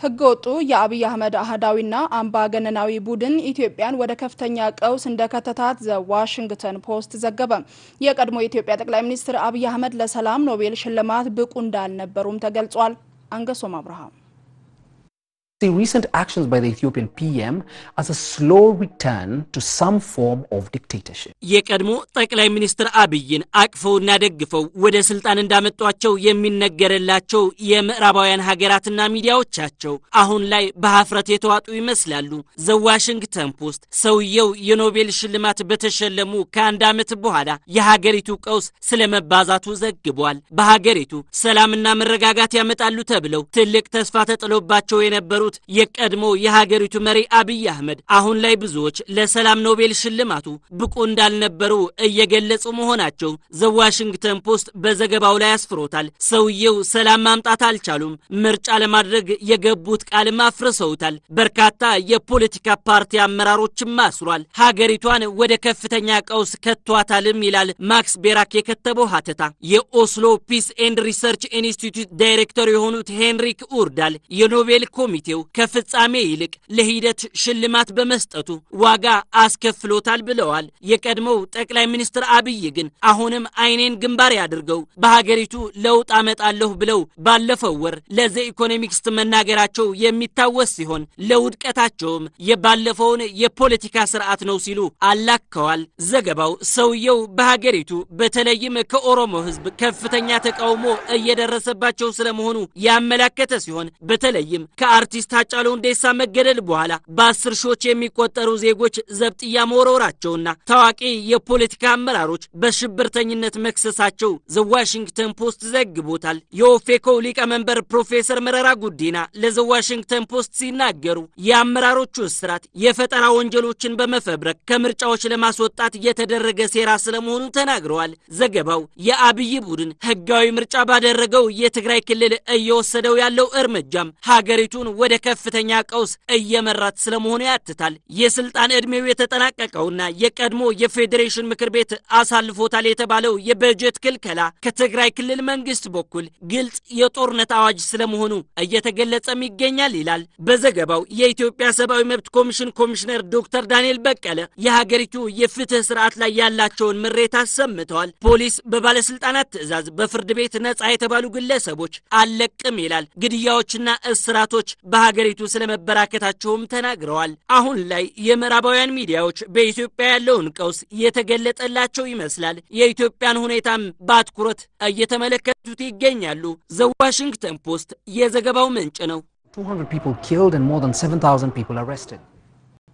ህገወጡ የአብይ አህመድ አህዳዊና አምባገነናዊ ቡድን ኢትዮጵያን ወደ ከፍተኛ ቀውስ እንደከተታት ዘ ዋሽንግተን ፖስት ዘገበ። የቀድሞ የኢትዮጵያ ጠቅላይ ሚኒስትር አብይ አህመድ ለሰላም ኖቤል ሽልማት ብቁ እንዳልነበሩም ተገልጿል። አንገሶም አብርሃም see recent actions by the Ethiopian PM as a slow return to some form of dictatorship. የቀድሞ ጠቅላይ ሚኒስትር አብይን አቅፈውና ደግፈው ወደ ስልጣን እንዳመጧቸው የሚነገርላቸው የምዕራባውያን ሀገራትና ሚዲያዎቻቸው አሁን ላይ በሀፍረት የተዋጡ ይመስላሉ። ዘ ዋሽንግተን ፖስት ሰውየው የኖቤል ሽልማት በተሸለሙ ከአንድ ዓመት በኋላ የሀገሪቱ ቀውስ ስለመባዛቱ ዘግቧል። በሀገሪቱ ሰላምና መረጋጋት ያመጣሉ ተብለው ትልቅ ተስፋ ተጥሎባቸው የነበሩት የቀድሞ የሀገሪቱ መሪ አብይ አህመድ አሁን ላይ ብዙዎች ለሰላም ኖቤል ሽልማቱ ብቁ እንዳልነበሩ እየገለጹ መሆናቸው ዘ ዋሽንግተን ፖስት በዘገባው ላይ አስፍሮታል። ሰውየው ሰላም ማምጣት አልቻሉም። ምርጫ ለማድረግ የገቡት ቃልም አፍርሰውታል። በርካታ የፖለቲካ ፓርቲ አመራሮችም አስሯል። ሀገሪቷን ወደ ከፍተኛ ቀውስ ከቷታልም ይላል ማክስ ቤራክ የከተበው ሀተታ። የኦስሎ ፒስ ኤንድ ሪሰርች ኢንስቲትዩት ዳይሬክተር የሆኑት ሄንሪክ ኡርዳል የኖቤል ኮሚቴው ከፍጻሜ ይልቅ ለሂደት ሽልማት በመስጠቱ ዋጋ አስከፍሎታል ብለዋል። የቀድሞው ጠቅላይ ሚኒስትር አብይ ግን አሁንም አይኔን ግንባር ያድርገው በሀገሪቱ ለውጥ አመጣለሁ ብለው ባለፈው ወር ለዘ ኢኮኖሚክስ መናገራቸው የሚታወስ ሲሆን ለውድቀታቸውም የባለፈውን የፖለቲካ ስርዓት ነው ሲሉ አላከዋል። ዘገባው ሰውየው በሀገሪቱ በተለይም ከኦሮሞ ሕዝብ ከፍተኛ ተቃውሞ እየደረሰባቸው ስለመሆኑ ያመላከተ ሲሆን በተለይም ከአርቲስት ሃጫሉ ሁንዴሳ መገደል በኋላ በአስር ሺዎች የሚቆጠሩ ዜጎች ዘብጥያ መወረወራቸውና ታዋቂ የፖለቲካ አመራሮች በሽብርተኝነት መክሰሳቸው ዘ ዋሽንግተን ፖስት ዘግቦታል። የኦፌኮ ሊቀመንበር ፕሮፌሰር መረራ ጉዲና ለዘ ዋሽንግተን ፖስት ሲናገሩ የአመራሮቹ እስራት የፈጠራ ወንጀሎችን በመፈብረክ ከምርጫዎች ለማስወጣት የተደረገ ሴራ ስለመሆኑ ተናግረዋል። ዘገባው የአብይ ቡድን ህጋዊ ምርጫ ባደረገው የትግራይ ክልል እየወሰደው ያለው እርምጃም ሀገሪቱን ወደ ከፍተኛ ቀውስ እየመራት ስለመሆኑ ያትታል። የስልጣን ዕድሜው የተጠናቀቀውና የቀድሞ የፌዴሬሽን ምክር ቤት አሳልፎታል የተባለው የበጀት ክልከላ ከትግራይ ክልል መንግስት በኩል ግልጽ የጦርነት አዋጅ ስለመሆኑ እየተገለጸም ይገኛል ይላል በዘገባው። የኢትዮጵያ ሰብአዊ መብት ኮሚሽን ኮሚሽነር ዶክተር ዳንኤል በቀለ የሀገሪቱ የፍትህ ስርዓት ላይ ያላቸውን ምሬት አሰምተዋል። ፖሊስ በባለስልጣናት ትዕዛዝ በፍርድ ቤት ነጻ የተባሉ ግለሰቦች አልለቅም ይላል። ግድያዎችና እስራቶች በሀገሪቱ ስለመበራከታቸውም ተናግረዋል። አሁን ላይ የምዕራባውያን ሚዲያዎች በኢትዮጵያ ያለውን ቀውስ የተገለጠላቸው ይመስላል። የኢትዮጵያን ሁኔታም በአትኩሮት እየተመለከቱት ይገኛሉ። ዘ ዋሽንግተን ፖስት የዘገባው ምንጭ ነው። 200 people killed and more than 7,000 people arrested.